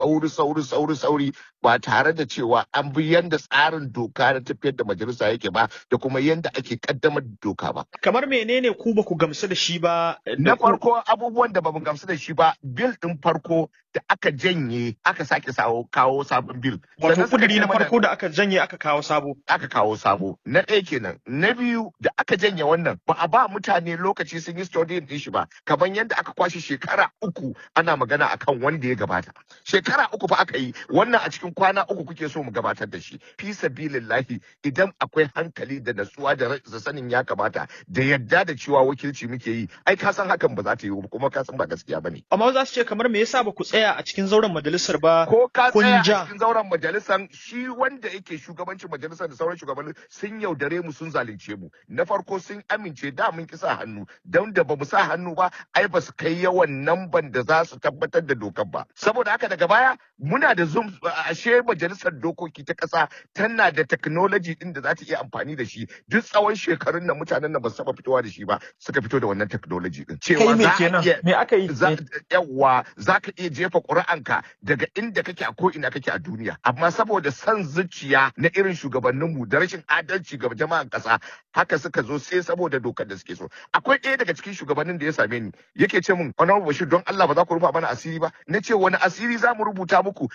sauri sauri sauri sauri ba tare da cewa an bi yanda tsarin doka na tafiyar da majalisa yake ba da kuma yanda ake kaddamar da doka ba Kamar menene ku ba ku gamsu da shi ba da na ku farko abubuwan da bamu gamsu da shi ba bil din farko da aka janye aka sake sawo kawo sabon bil wato sannan suka kuduri ce na mana farko da aka janye aka kawo sabo. aka kawo sabo na ɗaya kenan na biyu da aka janye wannan ba a ba mutane lokaci sun yi studying din shi ba kamar yadda aka kwashe shekara uku ana magana akan wanda ya gabata shekara uku fa aka yi wannan a cikin kwana uku kuke so mu gabatar da shi fi sabilillahi idan akwai hankali da natsuwa da ra- da sanin ya kamata da yadda da cewa wakilci muke yi ai ka san hakan ba za ta yi ba kuma ka san ba gaskiya bane Amma za su ce kamar me yasa ba ku tsaya a cikin zauren majalisar ba ko ka kun tsaya a ja. cikin zauren majalisar shi wanda yake shugabancin majalisar da sauran shugabanni sun yaudare mu sun zalunce mu na farko sun amince da mun ki sa hannu don da bamu sa hannu ba ai ba su kai yawan namban da za su tabbatar da dokar ba saboda haka daga baya muna da zoom ashe majalisar dokoki ta kasa tana da technology din da za ta iya amfani da shi duk tsawon shekarun nan mutanen nan ba su taba fitowa da shi ba suka fito da wannan technology din kai cewa me za a kenan iya me aka yi za Me- yawa za ka iya jefa ƙuri'anka daga inda kake a ko'ina kake a duniya amma saboda son zuciya na irin shugabanninmu da rashin adalci ga jama'an ƙasa haka suka zo sai saboda dokar da suke so akwai ɗaya daga cikin shugabannin da ya same ni yake ce min honorable bashir don Allah ba za ku rufa mana asiri ba na ce wani asiri za mu rubuta muku